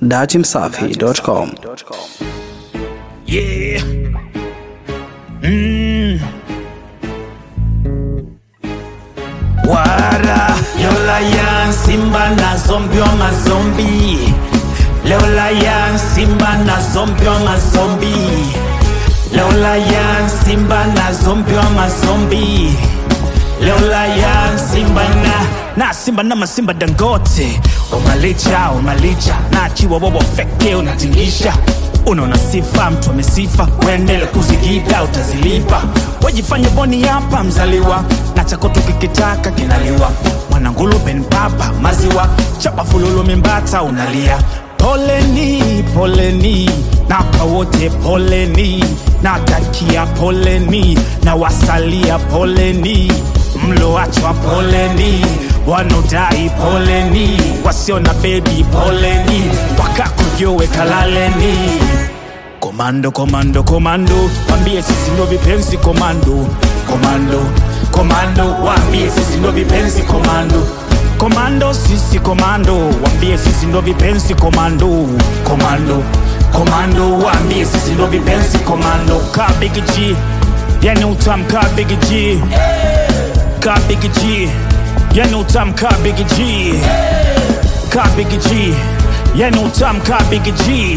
Datimsafi.com. Yeah. Mm. Wara Yola yan simba na zombi wa mazombi Lola yan simba na zombi wa mazombi Lola yan simba na zombi wa mazombi Lola yan simba na na simba na masimba dangote umalicha umalicha na chiwa bobo feke unatingisha unaona sifa mtu amesifa uendele kuzigida utazilipa wajifanye boni hapa mzaliwa na chako tukikitaka kinaliwa mwanangulupe ni papa maziwa chapa fululu mimbata unalia poleni poleni napa wote poleni natakia poleni na wasalia poleni mloachwa poleni wanaodai poleni wasio na bebi poleni wakakujowe kalaleni komando komando komando wambie sisi ndo vipenzi komando komando komando wambie sisi ndo vipenzi komando komando sisi komando wambie sisi ndo vipenzi komando komando komando wambie sisi ndo vipenzi komando ka big G yani utam ka big G ka big G yani utam ka big G ka big G yani utam ka big G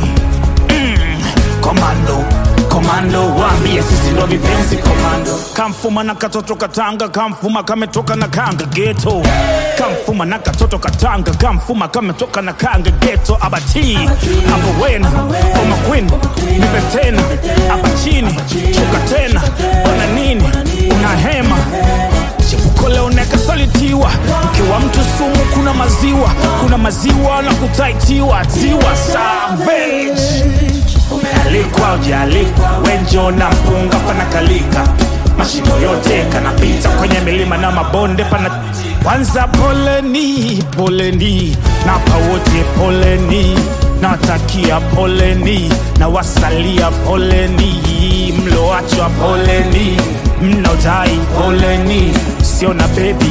komando komando wambie sisi ndo vipenzi komando kamfuma na katoto katanga kamfuma kametoka na kanga geto kamfuma na katoto katanga kamfuma kametoka na kanga geto abati abo wena oma queen nipe tena aba chini shuka tena ona nini una hema chepuko leo nekasalitiwa mkiwa mtu sumu kuna maziwa kuna maziwa na kutaitiwa tiwa savage umealikwa ujaalikwa wenjo na mpunga panakalika mashimo yote kanapita kwenye milima na mabonde pana kwanza poleni poleni napa wote poleni natakia poleni na wasalia poleni mloachwa poleni mnaotai poleni sio na bebi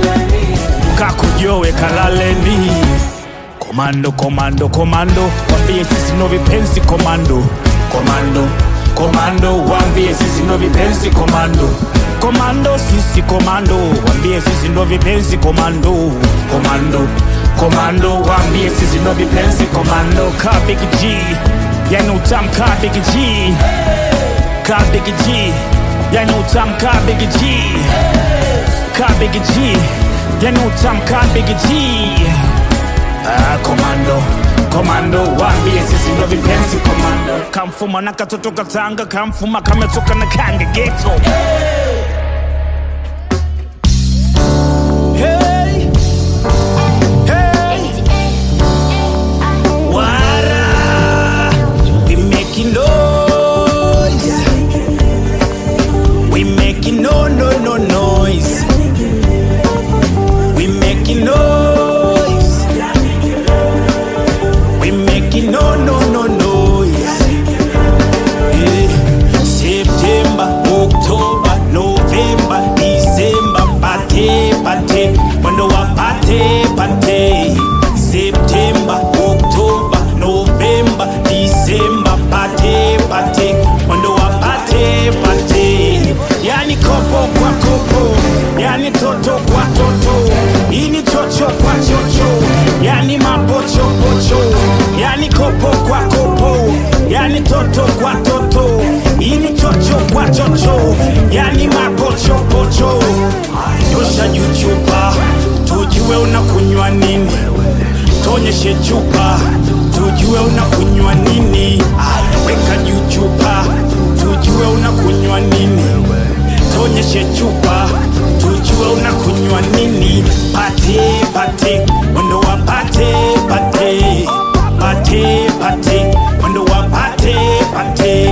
kakujowe kalaleni komando komando komando wambie sisi ndo vipenzi komando komando komando wambie sisi ndo vipenzi komando komando sisi komando wambie sisi ndo vipenzi komando komando komando wambie sisi ndo vipenzi komando ka big G yani utam ka big G ka big G yani utam ka big G ka big G yani utam ka big G Ah, komando komando wambie sisi ndo vipenzi komando kamfuma na katoto katanga kamfuma kametoka na kanga geto hey. Hey. Wara. We making noise. We making no no no noise. We making noise. We making no no no noise. Eh, September, October, November, December, pate pate, mwendo wa pate pate. September, October, November, December, pate pate, mwendo wa pate pate. Yani kopo kwa kopo, yani toto kwa toto, ini chocho kwa chocho, yani mapocho pocho, yani kopo kwa kopo, yani toto kwa toto, ini chocho kwa chocho, yani mapocho pocho. Nyosha juu chupa, tujue unakunywa nini, tonyeshe chupa, tujue unakunywa nini, weka juu chupa, tujue unakunywa nini tonyeshe chupa tujue unakunywa nini pate pate mwendo wa pate pate pate pate mwendo wa pate pate